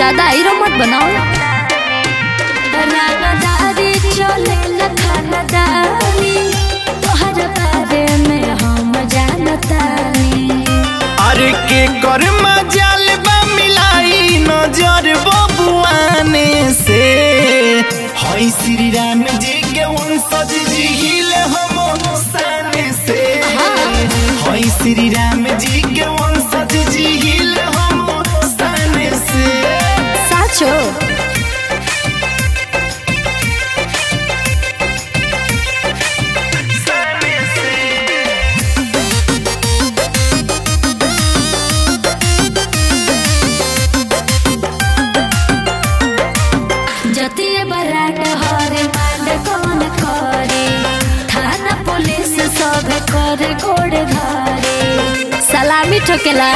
ज्यादा हीरो मत बनाओ रानादारी चले लखनदारी तोहर बारे में हम जानतानी अरे के कर मजाल बा मिलाई नजर बबुआने से हई श्री राम जी के वंशज जी हिल हम साने से हई श्री राम जी के वंशज जी हिल हम साने से साचो जतिए बराट हरे मांड कौन करे थाना पुलिस सब करे गोड़ घरे सलामी ठोकेला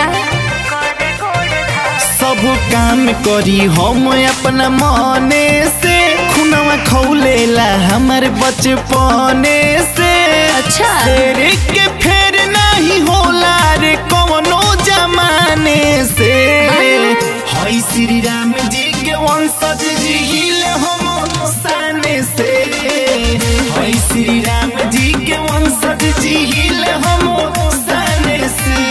सब काम करी हम अपना मने से खुनवा खौलेला हमार बचपने से अच्छा। शेर के फेर नहीं होला रे कवनो जमाने से हई श्री राम जी के वंशज जी हिल हम साने से हई श्री राम जी के वंशज जी हिल हम साने से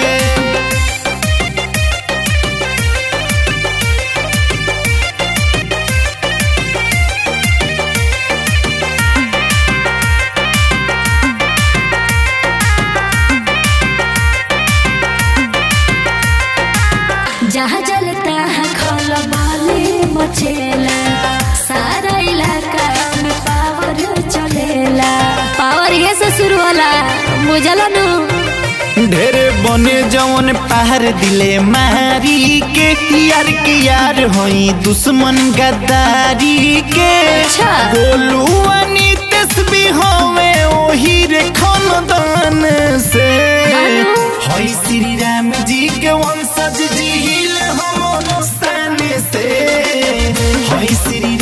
जहाँ जलता है खल बाली मचेला सारा इलाका में पावर चलेला पावर ये से शुरू होला बुझला नु ढेर बने जवन पहाड़ दिले मारी के यार के यार होई दुश्मन गद्दारी के अच्छा। गोलू अनी तस्बी होवे ओही रे खानदान से हेलो। होई श्री राम जी के वंशज जी हिल हम साने से होई श्री